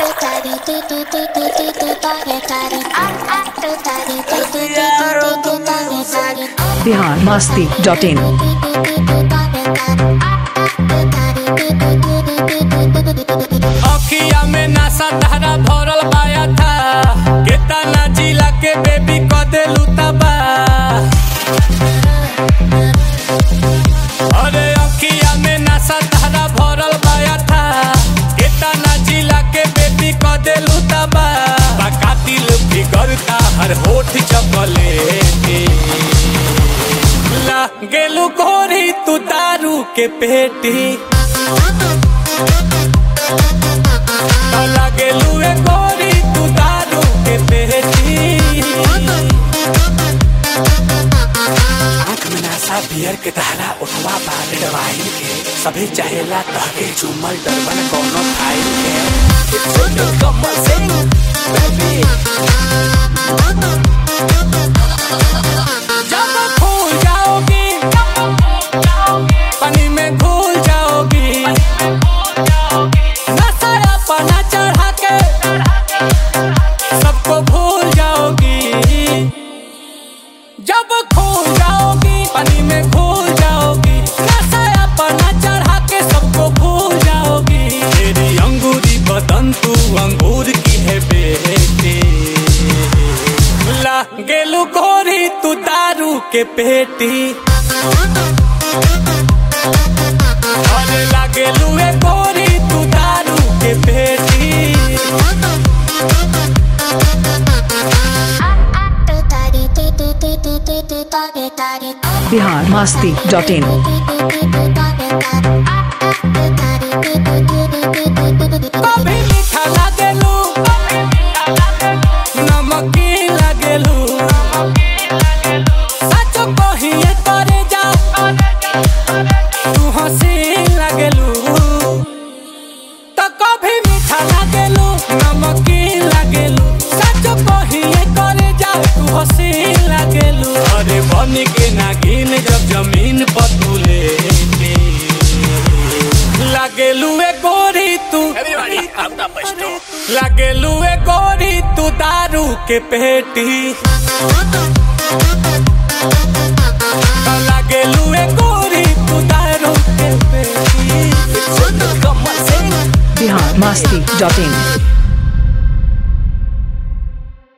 Bihar Masti dot in अखिया में नासा धारा भरल पाया था केतना जिला के बेबी क देलू तबा अरे अखिया में नासा धारा भरल पाया था केतना जिला के बेबी क देलू तबा बाका दिल बिगड़ता हर होठ चपले ला गेलू गोरी तू दारू के पेटी लागेलू ए गोरी तू दारू के पेटी आँख में नासा बियर के धारा उठवा बाले वाहिल के सभी चाहेला तहके झूमल डरबन कोनो फाइल के It's so no Kamal Singh baby जब फूल जाओगी पानी में घुल जाओगी नशा अपना चढ़ा के सबको भूल जाओगी जब खो जाओगी पानी में घुल जाओगी नशा अपना चढ़ा के सबको भूल जाओगी तेरी अंगूरी बदन तू अंगूर की है बेटी ला गेलू गोरी तू दारू के पेटी अरे लागेलू ए गोरी तू दारू के पेटी बिहार मस्ती डॉट इन कभी मीठा लागेलू नमकीन लागेलू सच कहिए करे जा तू हसीन लागेलू तो कभी मीठा लागेलू नमकीन लागेलू सच कहिए करे जा तू हसीन लागेलू अरे बन के नागिन जब जमीन पर तू लेटी लागेलू ए गोरी तू लागेलू ए गोरी तू दारू के पेटी लागेलू ए गोरी तू दारू के पेटी बिहार मस्ती डॉट इन